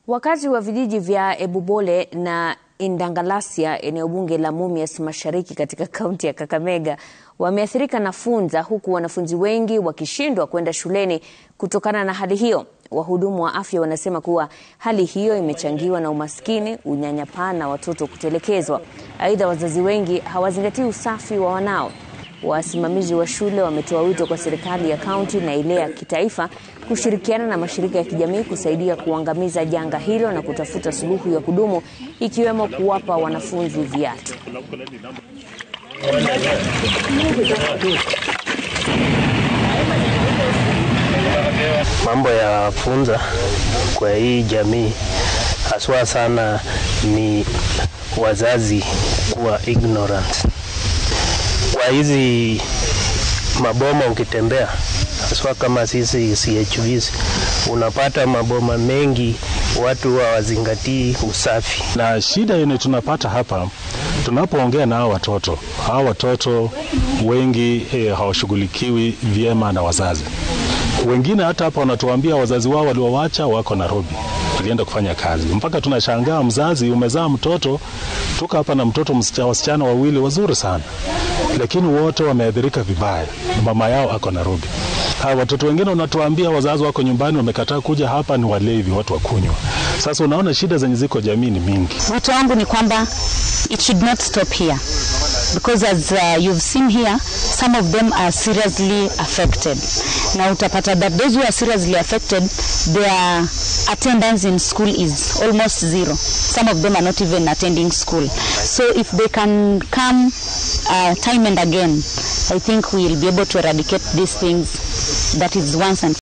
Wakazi wa vijiji vya Ebubole na Indangalasia eneo bunge la Mumias Mashariki katika kaunti ya Kakamega wameathirika na funza huku wanafunzi wengi wakishindwa kwenda shuleni kutokana na hali hiyo. Wahudumu wa afya wanasema kuwa hali hiyo imechangiwa na umaskini, unyanyapaa na watoto kutelekezwa. Aidha, wazazi wengi hawazingatii usafi wa wanao. Wasimamizi wa shule wametoa wito kwa serikali ya kaunti na ile ya kitaifa kushirikiana na mashirika ya kijamii kusaidia kuangamiza janga hilo na kutafuta suluhu ya kudumu ikiwemo kuwapa wanafunzi viatu. Mambo ya funza kwa hii jamii haswa sana ni wazazi kuwa ignorant. Kwa hizi maboma ukitembea, haswa kama sisi CHVs, unapata maboma mengi watu hawazingatii usafi. Na shida yenye tunapata hapa tunapoongea na hao watoto, hao watoto wengi eh, hawashughulikiwi vyema na wazazi. Wengine hata hapa wanatuambia wazazi wao waliowacha wako Nairobi, walienda kufanya kazi, mpaka tunashangaa mzazi, umezaa mtoto, tuka hapa na mtoto msichana, wasichana wawili wazuri sana, lakini wote wameathirika vibaya, mama yao ako Nairobi. Ha, watoto wengine unatuambia wazazi wako nyumbani wamekataa kuja hapa, ni walevi, watu wa kunywa. Sasa unaona shida zenye ziko jamii ni mingi. Wito wangu ni kwamba it should not stop here because as uh, you've seen here some of them are seriously affected na utapata that those who are seriously affected their attendance in school is almost zero some of them are not even attending school so if they can come uh, time and again I think we will be able to eradicate these things that is once and